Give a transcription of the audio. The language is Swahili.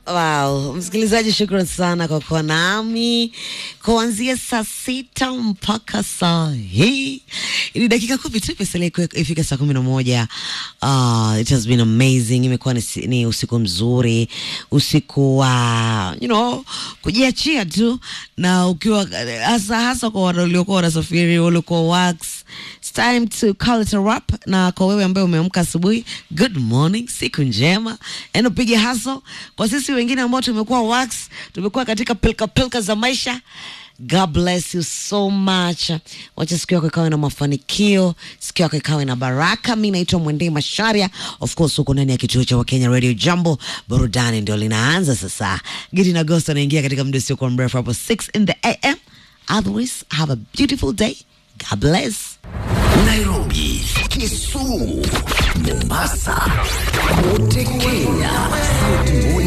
Wow, msikilizaji, shukran sana kwa kuwa nami kuanzia saa sita mpaka saa hii. Ni dakika kumi tu imesalia kuwe- ifike saa kumi na moja. Uh, it has been amazing. Imekuwa ni, si- ni usiku mzuri, usiku wa you know, kujiachia tu, na ukiwa hasa hasa kwa wale waliokuwa wanasafiri, waliokuwa works It's time to call it a wrap. Na kwa wewe ambaye umeamka asubuhi, good morning, siku njema, enda upige haso. Kwa sisi wengine ambao tumekuwa wax, tumekuwa katika pilka pilka za maisha, God bless you so much. Wacha siku yako ikawe na mafanikio, siku yako ikawe na baraka. Mi naitwa Mwendei Masharia, of course huko ndani ya kituo cha Wakenya Radio Jambo. Burudani ndio linaanza sasa. Gidi na Ghost anaingia katika muda usiokuwa mrefu hapo 6 in the AM. Otherwise, have a beautiful day. God bless. Nairobi, Kisumu, Mombasa, kote Kenya, sauti moja